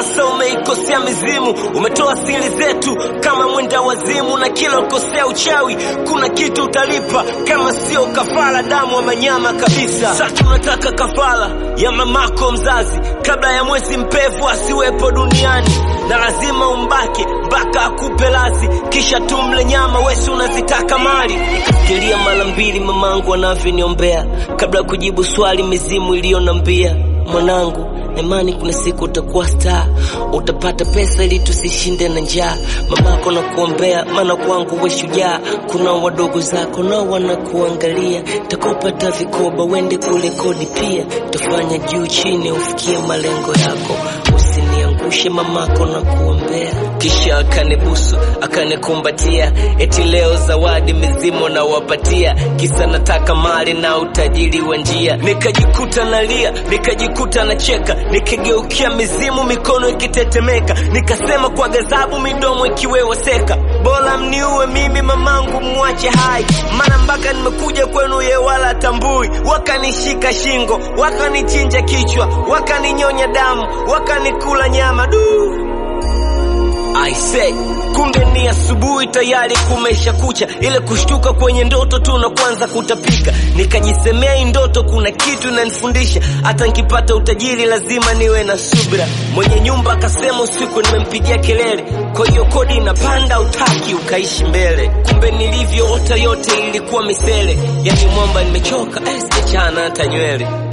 sasa umeikosea mizimu, umetoa siri zetu kama mwenda wazimu, na kila ukosea uchawi kuna kitu utalipa, kama sio kafara damu wa manyama kabisa. Sasa tunataka kafara ya mamako mzazi, kabla ya mwezi mpevu asiwepo duniani, na lazima umbake mpaka akupe lazi, kisha tumle nyama, wesi unazitaka mali. Nikafikiria mara mbili mamangu anavyoniombea kabla ya kujibu swali mizimu iliyonambia mwanangu na imani kuna siku utakuwa star, utapata pesa ili tusishinde na njaa. Mamako na kuombea, maana kwangu we shujaa. Kuna wadogo zako nao wanakuangalia, takupata vikoba wende kule kodi pia, tufanya juu chini ufikie malengo yako, usiniangushe mamako na kuombea. Kisha akanibusu akanikumbatia, eti leo zawadi mizimu nawapatia, kisa nataka mali na utajiri wa njia. Nikajikuta nalia, nikajikuta nacheka, nikigeukia mizimu, mikono ikitetemeka, nikasema kwa ghadhabu, midomo ikiweweseka, bora mniue mimi, mamangu mwache hai, maana mpaka nimekuja kwenu ye wala tambui. Wakanishika shingo, wakanichinja kichwa, wakaninyonya damu, wakanikula nyama du I say kumbe ni asubuhi tayari kumesha kucha, ile kushtuka kwenye ndoto tu na kwanza kutapika. Nikajisemea hii ndoto kuna kitu inanifundisha, hata nikipata utajiri lazima niwe na subira. Mwenye nyumba akasema usiku nimempigia kelele, kwa hiyo kodi inapanda, utaki ukaishi mbele. Kumbe nilivyoota yote ilikuwa misele, yani mwamba nimechoka, eh, sijachana hata nywele.